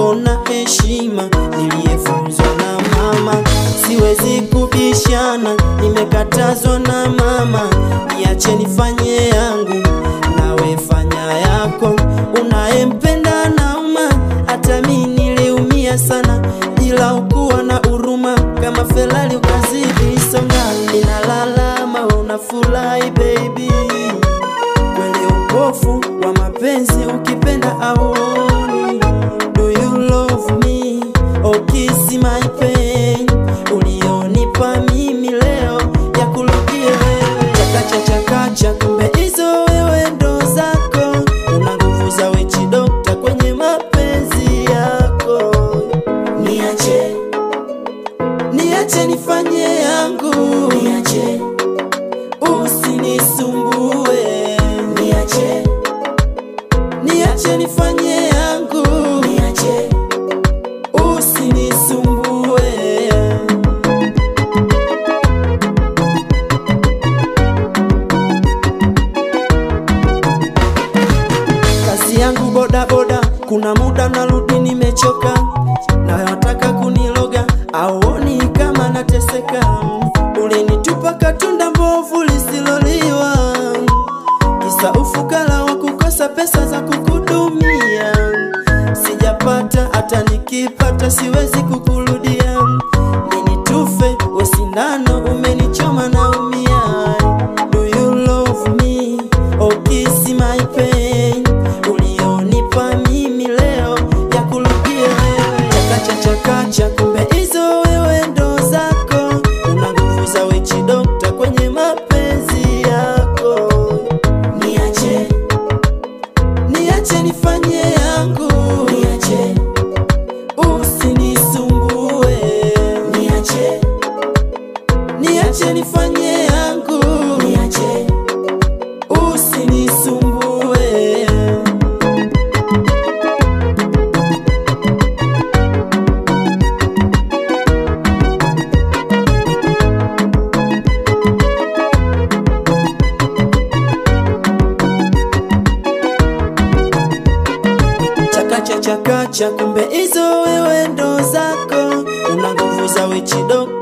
naona heshima niliyefunzwa na mama, siwezi kubishana, nimekatazwa na mama, niache nifanye yangu, nawe fanya yako. Unayempenda nauma, hata mi niliumia sana, ila ukuwa na huruma, kama Ferrari ukazidi songa, ninalalama wewe unafurahi baby kweli upofu wa mapenzi ukipenda aoni do you love me oh kiss my pain ulionipa mimi leo ya kurudia wewe chakacha chakacha kumbe hizo wewe ndo zako una nguvu za wechi dokta kwenye mapenzi yako niache niache nifanye yangu niache usinisumbue niache niache nifanye yangu niache usinisumbue kazi yangu boda boda kuna muda narudi nimechoka na wataka kuniloga auoni kama nateseka ulinitupa katunda mbovu lisiloliwa kisa ufukara wa kukosa pesa za kukudumia sijapata hata nikipata siwezi kukurudia nini tufe we sindano umenichoma naumia do you love me oh kiss my pain ulionipa mimi leo ya kurudia wewe chakacha chakacha kumbe hizo wewe ndo zako una nguvu za wechi dokta kwenye mapenzi yako niache niache nifanye yangu niache usinisumbue niache niache nifanye yangu niache usinisumbue chakacha chakacha kumbe hizo wewe ndo zako una nguvu za wechi dokta